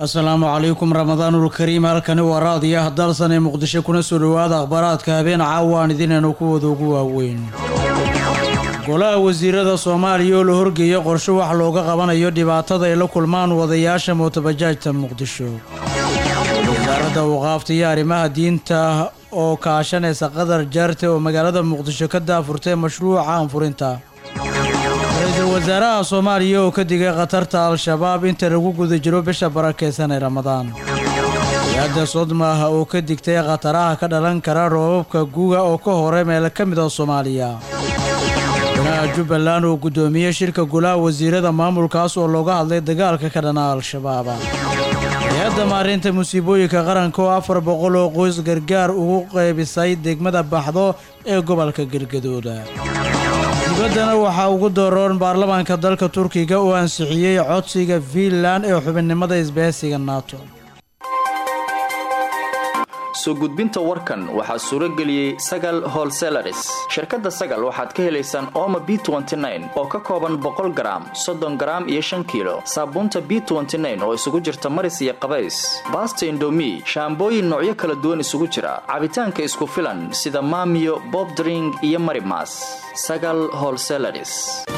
asalaamu calaykum ramadaanul kariim halkani waa raadiyaha dalsan ee muqdisho kuna soo dhowaada akhbaaraadka habeen caawa aan idinaynu kuwada ugu waaweyn golaha wasiirada soomaaliya oo la horgeeya qorshe wax looga qabanayo dhibaatada ay la kulmaan wadayaasha mootobajaajta muqdisho wasaaradda waqaafta iyo arrimaha diinta oo kaashanaysa qadar jaarte oo magaalada muqdisho ka daafurtay mashruuca anfurinta ra-iisul wasaaraha soomaaliya oo ka digay khatarta al-shabaab inta lagu guda jiro bisha barakeysan ee ramadaan hay-adda sodmah oo ka digtay khataraha ka dhalan kara roobabka guga oo ka hore meel ka mid a soomaaliya golaha jubbaland oo guddoomiyey shirka golaha wasiirada maamulkaas oo looga hadlay dagaalka ka dhana al-shabaab hay-adda maarinta musiibooyinka qaranka oo afar boqol oo qoys gargaar ugu qaybisay degmada baxdo ee gobolka galgadooda dibaddana waxaa ugu dooroon baarlamaanka dalka turkiga oo ansixiyey codsiga fiinland ee xubinnimada isbahaysiga nato soo gudbinta warkan waxaa suuro geliyey sagal holselaris shirkadda sagal waxaad ka helaysaan ooma b oo ka kooban boqol garaam soddon garaam iyo shan kiilo saabuunta b oo isugu jirta maris iyo qabays baasta indomi shaambooyin noocyo kala duwan isugu jira cabitaanka isku filan sida maamiyo bobdring iyo marimas sagal holselaris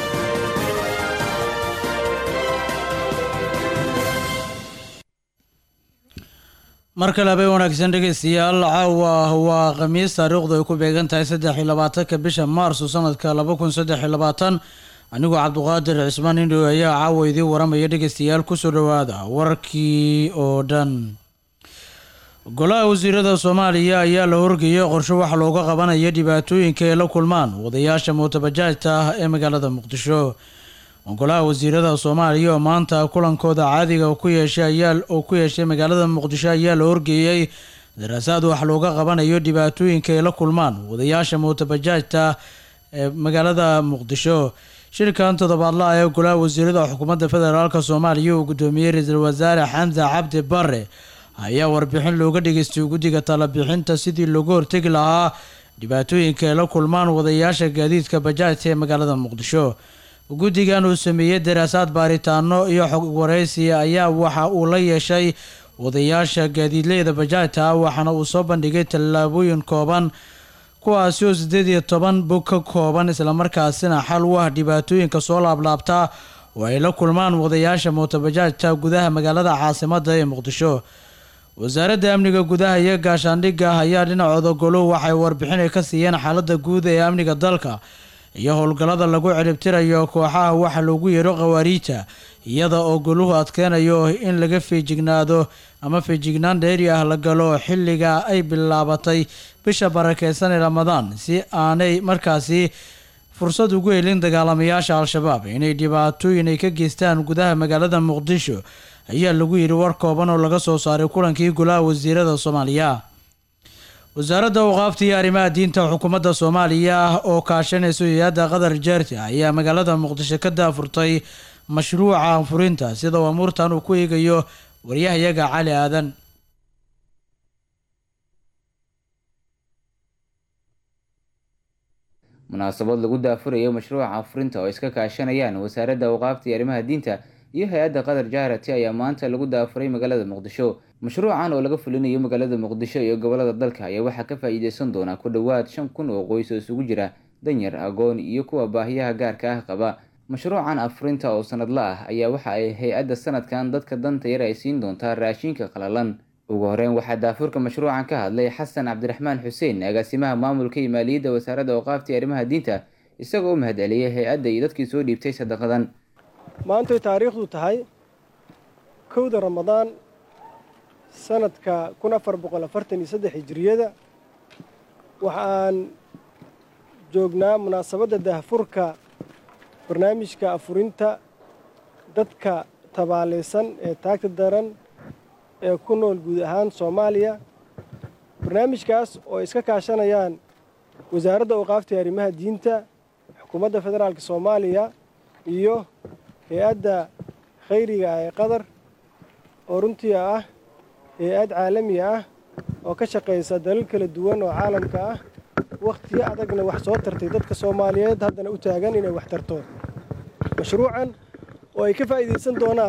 mar kale habeen wanaagsan dhegaystayaal caawa waa khamiis taariikhdu ay ku beegan tahay saddex iyo labaatanka bisha maarso sanadka laba kun saddex iyo labaatan anigoo cabduqaadir cismaan indhow ayaa caawa idiin waramaya dhegaystayaal kusoo dhowaada warkii oo dhan golaha wasiirada soomaaliya ayaa la horgeeyay qorshe wax looga qabanayo dhibaatooyinka ay la kulmaan wadayaasha mootobajaajta ah ee magaalada muqdisho golaha wasiirada soomaaliya oo maanta kulankooda caadiga ku yeeshay oo ku yeeshay magaalada muqdisho ayaa la horgeeyey daraasaad wax looga qabanayo dhibaatooyinka ay la kulmaan wadayaasha mootobajaajta ee magaalada muqdisho shirkan toddobaadla ee golaha wasiirada xukuumadda federaalk soomaaliya uu gudoomiyey ra-iisul wasaare xamse cabdi bare ayaa warbixin looga dhageystay guddiga talabixinta sidii looga hortegi lahaa dhibaatooyinka ay la kulmaan wadayaasha gaadiidka bajaajta ee magaalada muqdisho guddigan uu sameeyey daraasaad baaritaano iyo xog waraysiya ayaa waxa uu la yeeshay wadayaasha gaadiidleyda bajaajta waxaana uu soo bandhigay tallaabooyin kooban kuwaasi oo siddeed iyo toban bog ka kooban islamarkaasina xal u ah dhibaatooyinka soo laablaabta oo ay la kulmaan wadayaasha mootobajaajta gudaha magaalada caasimadda ee muqdisho wasaaradda amniga gudaha iyo gaashaandhigga ayaa dhinacooda goluhu waxay warbixin ay ka siiyeen xaaladda guud ee amniga dalka iyo howlgallada lagu ciribtirayo kooxaha waxa loogu yeero khawaariijta iyada oo goluhu adkeynayo in laga feejignaado ama feejignaan dheeri ah la galo xilliga ay bilaabatay bisha barakeysan ee ramadaan si aanay markaasi fursad ugu helin dagaalamayaasha al-shabaab inay dhibaatooyin ay ka geystaan gudaha magaalada muqdisho ayaa lagu yidhi war kooban oo laga soo saaray kulankii golaha wasiirada soomaaliya wasaaradda waqaafta iyo arrimaha diinta xukuumadda soomaaliya oo kaashanaysa hay-adda qadar jaarti ayaa magaalada muqdisho ka daafurtay mashruuca anfurinta sida uu amuurtan uu ku eegayo waryahayaga cali aadan munaasabad lagu daafurayo mashruuca anfurinta oo iska kaashanayaan wasaaradda waqaafta iyo arrimaha diinta iyo hay-adda qadar jaarati ayaa maanta lagu daafuray magaalada muqdisho mashruucan oo laga fulinayo magaalada muqdisho iyo gobolada dalka ayaa waxaa ka faa-iideysan doonaa ku dhowaad shan kun oo qoys oo isugu jira danyar agoon iyo kuwa baahiyaha gaarka ah qaba mashruucan afurinta oo sanadla ah ayaa waxa ay hay-adda sanadkan dadka danta yar ay siin doontaa raashinka qalalan ugu horeyn waxaa daafurka mashruucan ka hadlay xasan cabdiraxmaan xuseen agaasimaha maamulka iyo maaliyadda wasaaradda awqaafta iyo arrimaha diinta isagoo u mahad celiyay hay-adda iyo dadkii soo dhiibtay sadaqadan maantay taariikhdu tahay kowda ramadaan sanadka kun afar boqol afartan iyo saddex hijiriyada waxaan joognaa munaasabadda daahfurka barnaamijka afurinta dadka tabaalaysan ee taagta daran ee ku nool guud ahaan soomaaliya barnaamijkaas oo iska kaashanayaan wasaaradda awqaafta iyo arrimaha diinta xukuumadda federaalka soomaaliya iyo hay-adda khayriga ah ee qatar oo runtii ah hay-ad caalami ah oo ka shaqaysa dalal kala duwan oo caalamka ah wakhtiyo adagna wax soo tartay dadka soomaaliyeed haddana u taagan inay wax tarto mashruucan oo ay ka faa'iidaysan doonaan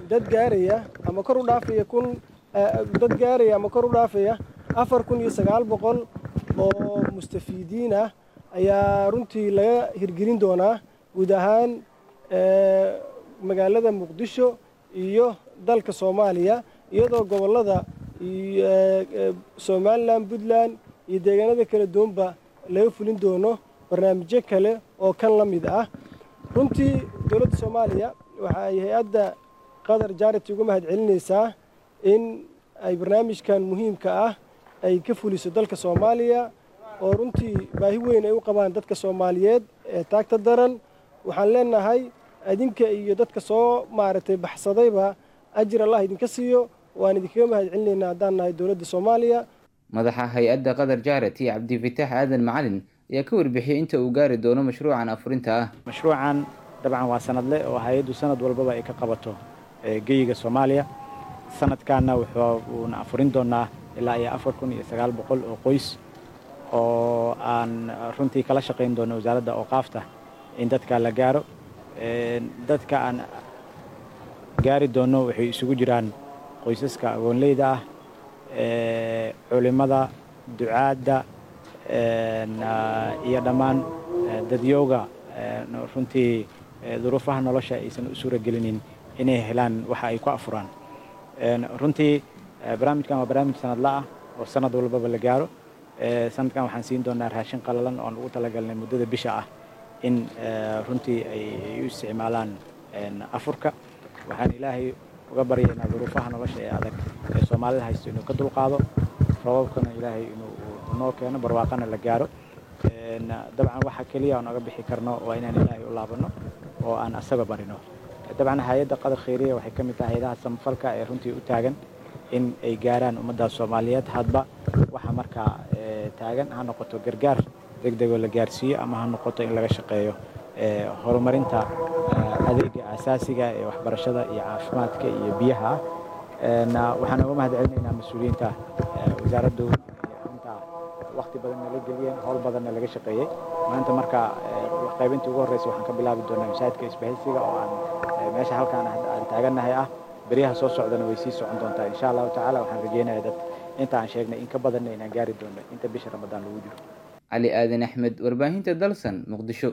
dad gaaraya ama kor u dhaafaya kun dad gaaraya ama kor u dhaafaya afar kun iyo sagaal boqol oo mustafiidiin ah ayaa runtii laga hirgelin doonaa guud ahaan magaalada muqdisho iyo dalka soomaaliya iyadoo gobollada somalilan puntland iyo deegaanada kala duwanba laga fulin doono barnaamijyo kale oo kan la mid ah runtii dowladda soomaaliya waxa ay hay-adda qatar jarity uga mahad celinaysaa in ay barnaamijkan muhiimka ah ay ka fuliso dalka soomaaliya oo runtii baahi weyn ay u qabaan dadka soomaaliyeed ee taagta daran waxaan leenahay idinka iyo dadka soo maaragtay baxsadayba ajir allah idinka siiyo waan idinkaga mahad celinaynaa haddaan nahay dowladda soomaaliya madaxa hay-adda qatar jarity cabdifitaax aadan macalin ayaa ka warbixiyey inta uu gaari doono mashruucan afurinta ah mashruucan dabcan waa sanadle oo hay-addu sanad walbaba ay ka qabato geyiga soomaaliya sanadkaana wuxuuna afurin doonaa ilaa iyo afar kun iyo sagaal boqol oo qoys oo aan runtii kala shaqayn doono wasaaradda ooqaafta in dadka la gaaro dadka aan gaari doono waxay isugu jiraan qoysaska agoonleyda ah culimada ducaadda iyo dhammaan dadyowga runtii duruufaha nolosha aysan u suura gelinin inay helaan waxa ay ku afuraan runtii barnaamijkan waa barnaamij sanadla ah oo sanad walbaba la gaaro sanadkan waxaan siin doonaa raashin qalalan oon ugu talagalnay muddada bisha ah in runtii ay u isticmaalaan afurka waxaan ilaahay uga baryaynaa duruufaha nolosha ee adag ee soomaalida haysto inuu ka dulqaado roobabkana ilaahay inuu noo keeno barwaaqana la gaaro dabcan waxa keliya aan oga bixi karno waa inaan ilaahay u laabano oo aan asaga barino dabcan hay-adda qadar khayriya waxay ka mid tahay hay-adaha samafalka ee runtii u taagan in ay gaaraan ummadda soomaaliyeed hadba waxa markaa taagan ha noqoto gargaar degdegoo la gaarsiiyo ama ha noqoto in laga shaqeeyo horumarinta adeega asaasiga ee waxbarashada iyo caafimaadka iyo biyaha waxaan uga mahad celinaynaa mas-uuliyiinta wasaaraddu arrintaa wakti badan nala geliyeen howl badanna laga shaqeeyey maanta marka qaybintii ugu horreysa waxaan ka bilaabi doonaa masaajidka isbahaysiga oo aan meesha halkaan aan taagannahay ah beryaha soo socdana way sii socon doontaa insha allahu tacaala waxaan rajeynayaa dad inta aan sheegnay in ka badanna inaan gaari doono inta bisha ramadaan lagu jiro cali aadan axmed warbaahinta dalsan muqdisho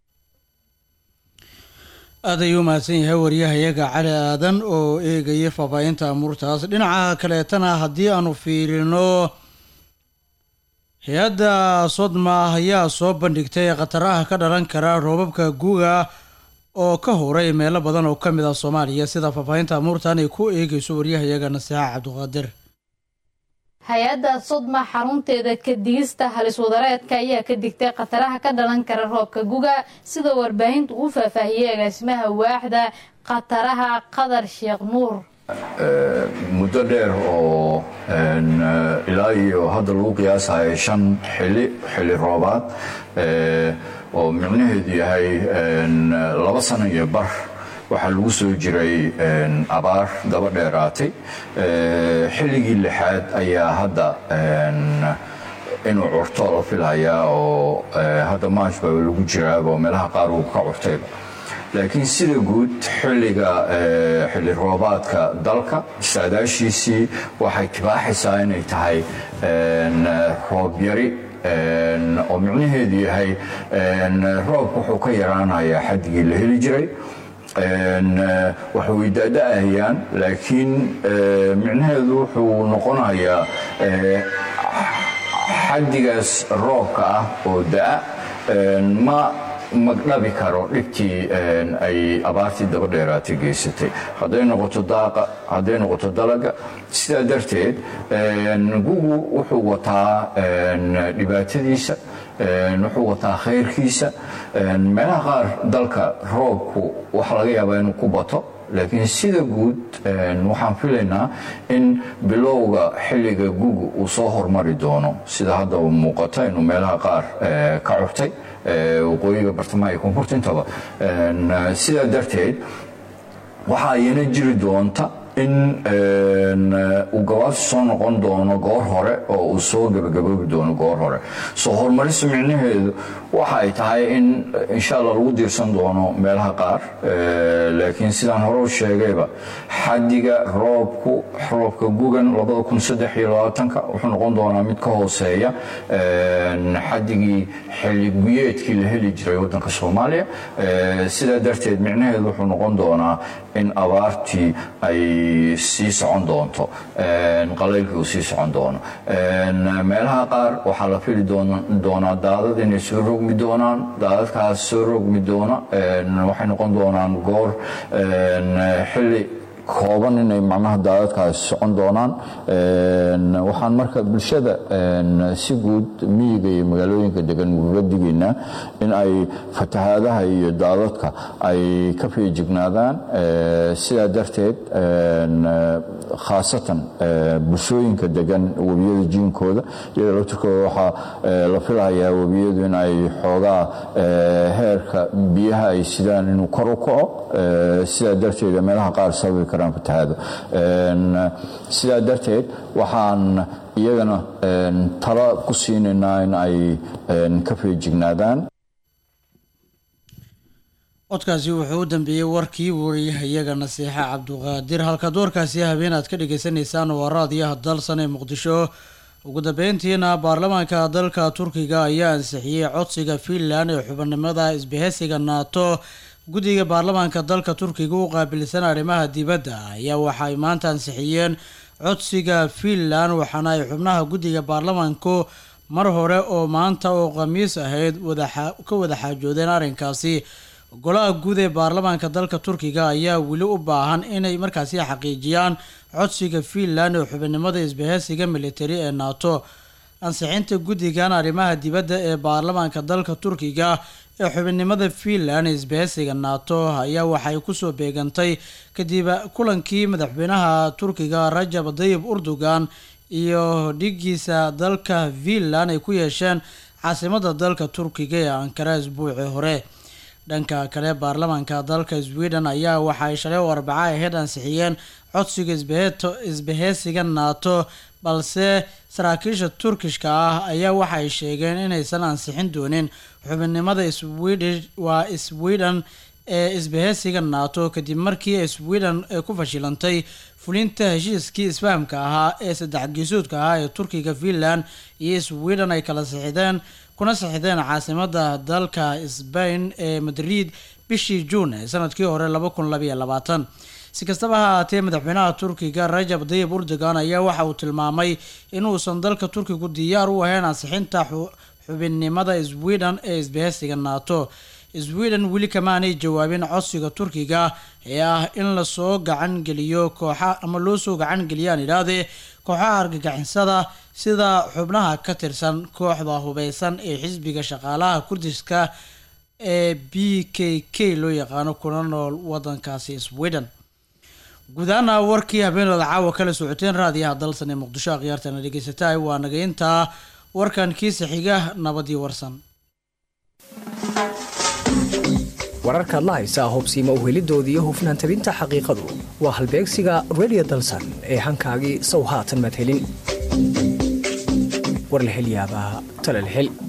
aad ayuu u mahadsan yahay waryahayaga cali aadan oo eegaya faahfaahinta amuurtaas dhinaca kaleetana haddii aanu fiirino hay-adda sodma ayaa soo bandhigtay khataraha ka dhalan kara roobabka guuga oo ka horay meelo badan oo ka mid ah soomaaliya sida faahfaahinta amuurtan ay ku eegayso waryahayaga nasiixa cabdiqaadir hay-adda sodma xarunteeda ka digista halis wadareedka ayaa ka digtay khataraha ka dhalan kara roobka guga sida warbaahintu uu faahfaahiyey agaasimaha waaxda khataraha qadar sheekh nuur muddo dheer oo ilaa iyo hadda lagu qiyaasayo shan xili xili roobaad oo micnaheedu yahay laba sano iyo bar waxaa lagu soo jiray abaar daba dheeraatay xilligii lixaad ayaa hadda inuu curto la filhayaa oo hadda maash baa lagu jiraaba oo meelaha qaar uu ka curtayba laakiin sida guud xilliga xilli roobaadka dalka saadaashiisii waxay tibaaxaysaa inay tahay roob yari oo micnaheedu yahay roobka wuxuu ka yaraanayaa xaddigii la heli jiray waxay daada-ahayaan laakiin micnaheedu wuxuu noqonayaa xaddigaas roobka ah oo da-a ma magdhabi karo dhibtii ay abaartii daba dheeraatay geysatay hadday noqoto daaqa hadday noqoto dalaga sidaa darteed gugu wuxuu wataa dhibaatadiisa wuxuu wataa khayrkiisa meelaha qaar dalka roobku waxa laga yaabaa inuu ku bato laakiin sida guud waxaan filaynaa in bilowga xilliga gugu uu soo hormari doono sida hadda muuqata inuu meelaha qaar ka curtay waqooyiga bartamaha iyo koonfurta intaba sidaa darteed waxa ayana jiri doonta in uu gabaabsi soo noqon doono goor hore oo uu soo gabagaboobi doono goor hore soo horumarista micnaheedu waxa ay tahay in insha allah lagu diirsan doono meelaha qaar laakiin sidaan hore u sheegayba xadiga roobku roobka gugan wuxuu noqon doonaa mid ka hooseeya xadigii xilli guyeedkii la heli jiray waddanka soomaaliya sidaa darteed micnaheedu wuxuu noqon doonaa in abaartii ay sii socon doonto qalaylkii uu sii socon doono meelaha qaar waxaa la fili doonaa daadad inay soo rogmi doonaan daadadkaas soo rogmi doona waxay noqon doonaan goor xilli kooban inay macnaha daadadkaasi socon doonaan waxaan marka bulshada si guud miyiga iyo magaalooyinka degan ugaga digaynaa in ay fatahaadaha iyo daadadka ay ka feejignaadaan sidaa darteed khaasatan bulshooyinka degan webiyada jiinkooda iyada laftirkooda waxaa la filayaa webiyadu in ay xoogaa heerka biyaha ay sidaan inuu kor u kaco sidaa darteed meelaha qaar sababi karaan fatahaado sidaa darteed waxaan iyagana talo ku siinaynaa in ay ka feejignaadaan codkaasi wuxuu u dambeeyey warkii wariyahayaga nasiixa cabduqaadir halka doorkaasi habeen aad ka dhagaysanaysaan waa raadiyaha dalsan ee muqdisho ugu dambeyntiina baarlamaanka dalka turkiga ayaa ansixiyey codsiga fiinland ee xubinimada isbaheysiga naato guddiga baarlamaanka dalka turkiga u qaabilsan arrimaha dibadda ayaa waxa ay maanta ansixiyeen codsiga fiinland waxaana ay xubnaha guddiga baarlamaanku mar hore oo maanta oo khamiis ahayd ka wada xaajoodeen arrinkaasi golaha guud ee baarlamaanka dalka turkiga ayaa weli u baahan inay markaasi xaqiijiyaan codsiga fiinland ee xubinimada isbaheysiga militari ee nato ansixinta guddigan arrimaha dibadda ee baarlamaanka dalka turkiga ee xubinimada fiinland ee isbaheysiga nato ayaa waxay kusoo beegantay kadib kulankii madaxweynaha turkiga rajab dayib urdugan iyo dhigiisa dalka fiinland ay ku yeesheen caasimada dalka turkiga ee ankara isbuucii hore dhanka kale baarlamaanka dalka sweden ayaa waxaay shalay oo arbaca aheyd ansixiyeen codsiga isbaheysiga nato balse saraakiisha turkishka ah ayaa waxaay sheegeen inaysan ansixin doonin xubinimada waa sweden ee isbaheysiga nato kadib markii sweden ay ku fashilantay fulinta heshiiskii isfahamka ahaa ee saddex geesoodka ahaa ee turkiga finland iyo sweden ay kala sixideen kuna sixideen caasimada dalka sbain ee madrid bishii juun ee sanadkii hore laba kun labaiyo labaatan si kastaba ha ahaatee madaxweynaha turkiga rajab dayib urdogan ayaa waxa uu tilmaamay inuusan dalka turkigu diyaar u ahayn ansixinta xubinnimada sweden ee isbaheysiga nato sweden weli kamaanay jawaabin codsiga turkiga ee ah in lasoo gacan geliyo kooxa ama loo soo gacan geliyaan idhaahdee kooxaha argagixisada sida xubnaha ka tirsan kooxda hubeysan ee xisbiga shaqaalaha kurdiska ee b k k loo yaqaano kuna nool wadankaasi sweden guud ahaana warkii habeenooda caawa kala socoteen raadiyaha dalsan ee muqdisho akhyaartana dhegeysataay waa naga intaa warkan kiisa xiga nabadii warsan wararkaad la haysaa hubsiima uhelidoodii iyo hufnaan tabinta xaqiiqadu waa halbeegsiga radio dalsan ee hankaagii sow haatan madhelin warlahelyaabaha talalhel